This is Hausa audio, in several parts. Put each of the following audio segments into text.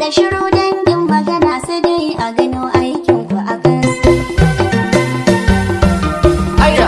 da shiru dangin magana sai dai a gano aikin ku a kansu. aya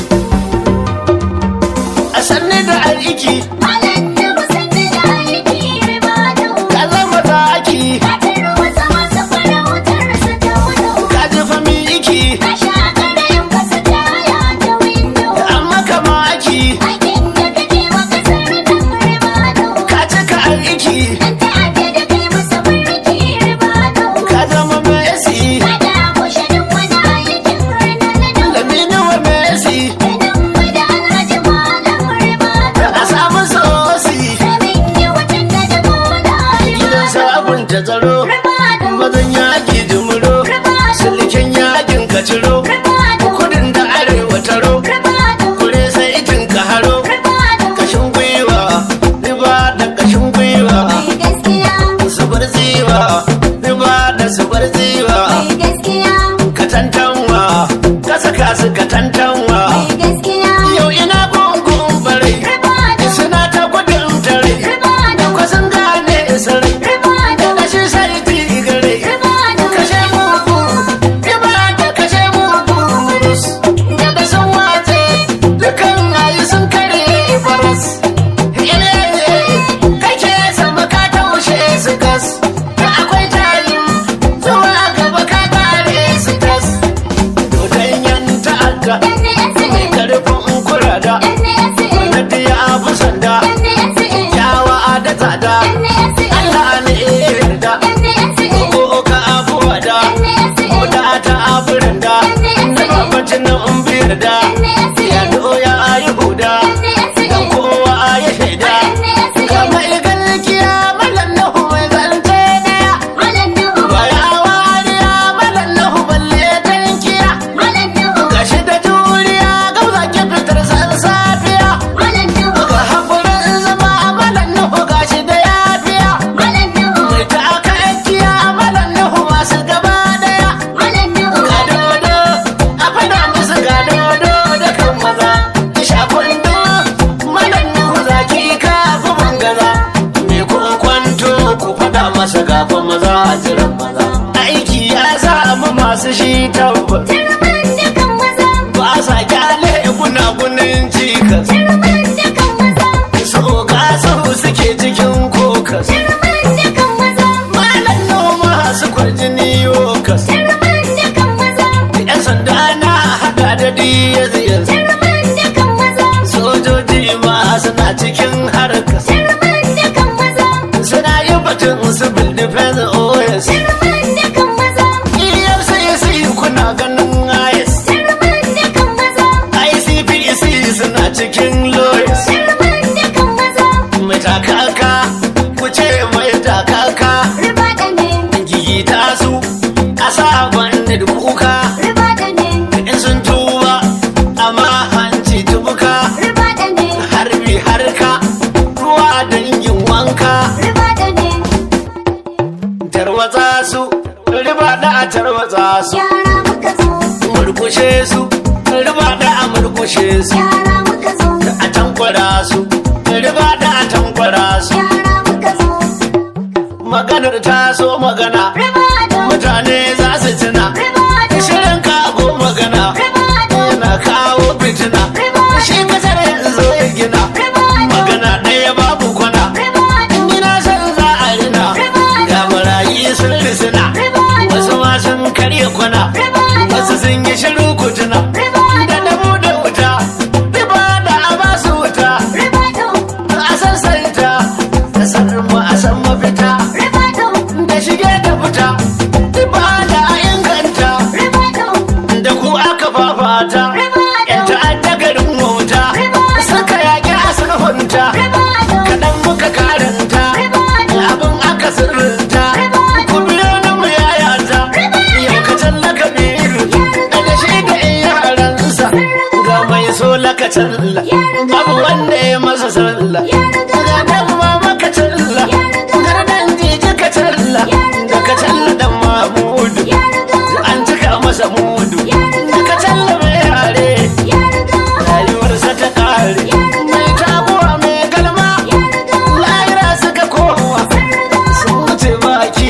a sanne da aiki Malam da musanni da aiki riba da ka zama da aki Katin wasa masu farautar su ta wudo. ka ji fami iki Ka sha ƙarayin kasa taya ta windo. amma kama aki Aikin da kake maka sarrafa riba da ka cika aiki Dan ta'adda da kai masa barki riba da ka zama messi Kada kushe duk wani aikin rana na da lamini wa messi Idan mai da alhaji malam riba da a samu sosi Domin yi watan da da gona riba gidan da sabon ta tsaro Riba da mazan yaki jimuro silken yakin ka ciro Riba da kudin da arewa taro Riba da kure sai itin ka haro Riba da kashin gwiwa riba da kashin gwiwa Mai gaskiya zubar ziwa riba da zubar ziwa Mai gaskiya ka tantanwa ka saka su ka tantanwa Mai gaskiya yau ina gungun bare Riba da suna ta gudun tare Riba da kwasan gane sarai Riba da da shi sai tigare Riba da kashe mugu riba da kashe mugu murus daga sun wace dukan ayi sun kare faras kake sama ka taushe su gas da akwai tayin zuwa gaba ka kare su tas dodon yan ta'adda mai karfin kurada na diya abu sanda yawa da tsada Allah ne ya yarda ko ka abuwa da da ta aburin da na babacin nan biyar da ya doya yi huda dan kowa ya shaida kama igalkiya malan na huwai zance daya baya wariya malan na balle tankiya gashi da juriya gauza ki fitar san safiya ga hakurin zama malan na gashi da yafiya mai ta aka yakiya malan na masu gaba daya ga dodo a fada musu ga dodo da kan maza shafin do malan na zaki kafi mangaza me kun kwanto ku fada masa gafa maza a jiran maza aiki ya samu masu shi tabbas ba sa kyale gunagunin cikas so ga su suke cikin kokas malan noma su kwarjini yokas yan sanda na hada da diyaz sojoji ma suna cikin harkas suna yi batun civil defense os efcc kuna ganin is icpc suna cikin lawyers mai takaka ku ce mai takaka gigita su a sabon da kuka in sun tuba amma hanci tubuka harbi harka ruwa dangin wanka tarwatsa su riba da a tarwatsa su Yara muka zo, murkushe su riba da a murkushe su yara muka zo, a tankwara su riba da a tankwara su yara muka zo, maganar ta so magana ribado, mutane za su tuna ribado, shirin kago magana ribado, yana kawo fitina shi kasar yanzu ya gina magana ɗaya babu kwana ribado, ina son za a rina ga barayi sun risina wasu ma sun karya kwana wasu sun yi shiru kutuna da damu da wuta riba da a ba su wuta ribado, a sassanta da sanin mu a san mafita ribado, da shige da fita riba da a inganta ribado, da ku aka fafata yan ta'adda garin wauta suka yaƙi a sulhunta kaɗan muka karanta abin aka sirrinta ku biyo ni mu yayata yau ka tallaka biyu da shi da yaransa ga mai so laka talla abu wanda ya masa sallah ga dan mama ka talla ga dan jiji ka talla da ka talla dan mamudu an cika masa mudu da ka talla mai yare rayuwarsa ta kare mai taguwa mai galma lahira suka kowa sun wuce baki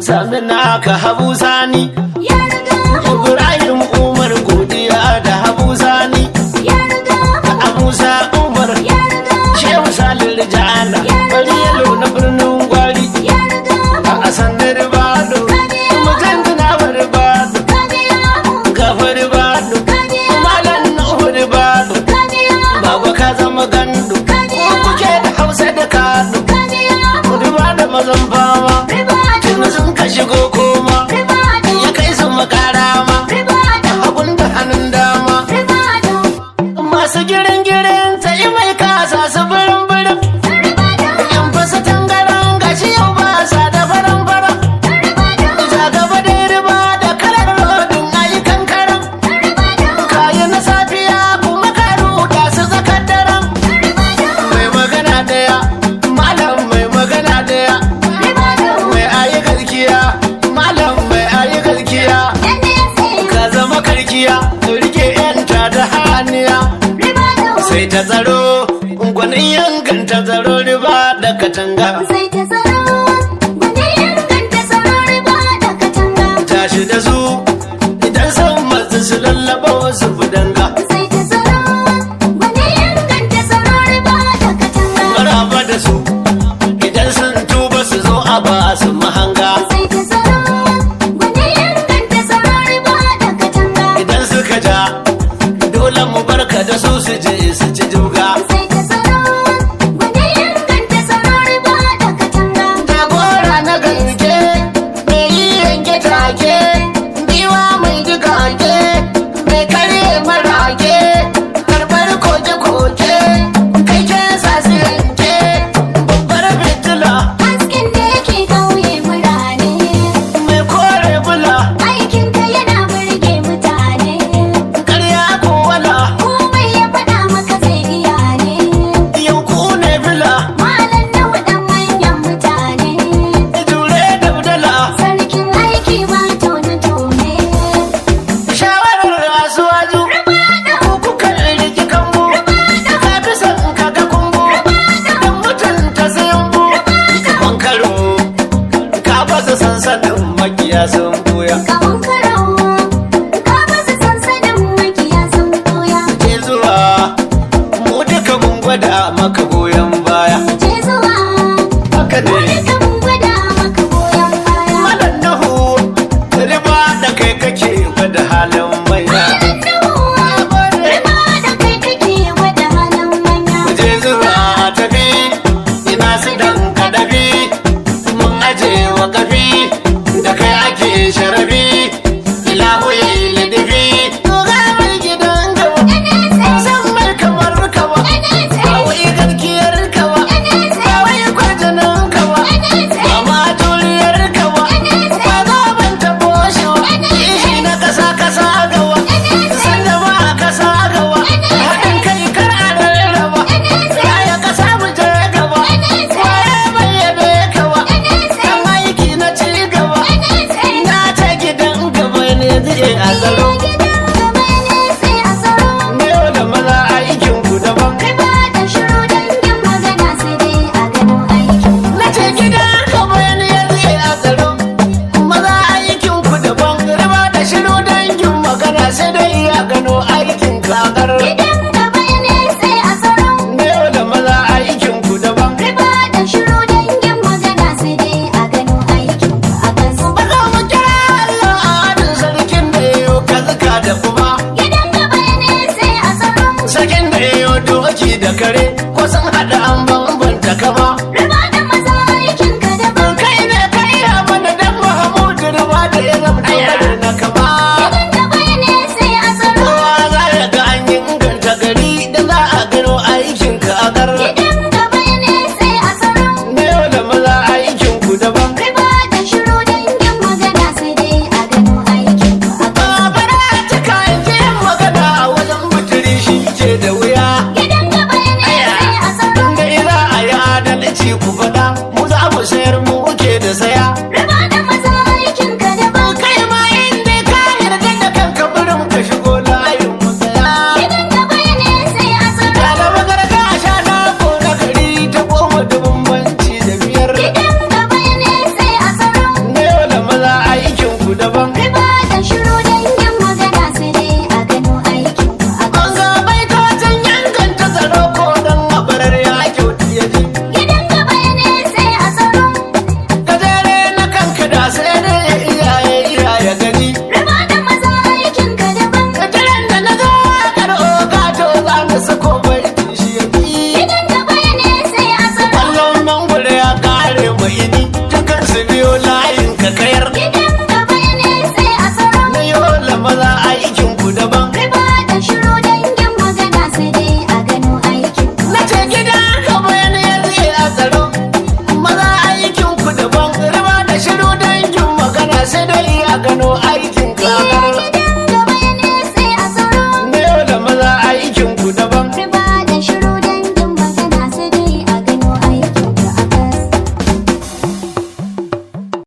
sami naka habu sani ya riga ibrahim umar godiya da habu sani ya riga a musa umar ya riga shehu salin rijana bari yalo na birnin gwari ya riga a sanar bado mutum tunawar bado kadiya gafar bado malam nuhur bado baba ka zama gandu ko kuke da hausa da kano kuduba da mazan fama tun sun ka shigo koma ya kai su makara ma hagun da hannun dama masu girin girin ta yi mai kasa su birin birin in fasa tangaran gashi yau ba sa da faran faran ja gaba da riba da kalar rodin ayyukan karan kayi na safiya kuma ka ruda su zakar daren mai magana daya malam mai magana daya mai ayi galkiya malam mai ayi galkiya ka zama karkiya rike yanta da haniya sai ta tsaro gwanin yankan ta tsaro riba da katanga Sai ta tsaro, wani inganta tsaro riba da katanga. tashi da su idan san masu su lallaba wasu budanga Sai ta tsaro, wani inganta tsaro riba da katanga. maraba da su idan sun tuba su zo a ba su mahanga Sai ta tsaro, wani inganta tsaro riba da katanga. idan suka ja dole mu barka da su su je su ci juga Sai ta tsaro, wani inganta tsaro riba da katanga. jagora na gaske mai yi yanke take biwa mai digage mai karye marage karbar koke-koke kai ke sasu yanke babbar fitila Hasken da yake kauye murane, mai kore bula aikinka yana burge mutane. karya ko wala Komai ya faɗa maka zai iya ne. yanku ne bila Malam na waɗan manyan mutane, jure da budala sarkin aiki ba tone-tone. shawarar asuwaju ku kukan riki kambu ka fi son ka ga kumbu don mutunta sayan bu bankaro ka fasa sansanin makiya sun buya Kaman karawa, ka basu sansanin makiya sun koya. ke zuwa mu duka mun gwada maka goyon baya Je zuwa, haka ne duka mun gwada maka goyon baya. malam nahu riba da kai kake gwada halin manya Riba da kai kake gwada halin manya. je zuwa tafi ina su dan kadafi mun aje wa kafi da kai ake sharafi ilahu ya yi ladafi ga mai gidan gaba san mai kamar kawa kawai garkiyar kawa kawai kwarjanin kawa kama turiyar kawa ba za ban tabo shi wa ishi na kasa kasa gawa san da ba kasa gawa haɗin kai kar a rarraba Yaya ka samu je gaba, waye bai yabe kawa, kan aiki na ci gaba, na ta gidan gaba ne zai a tsaro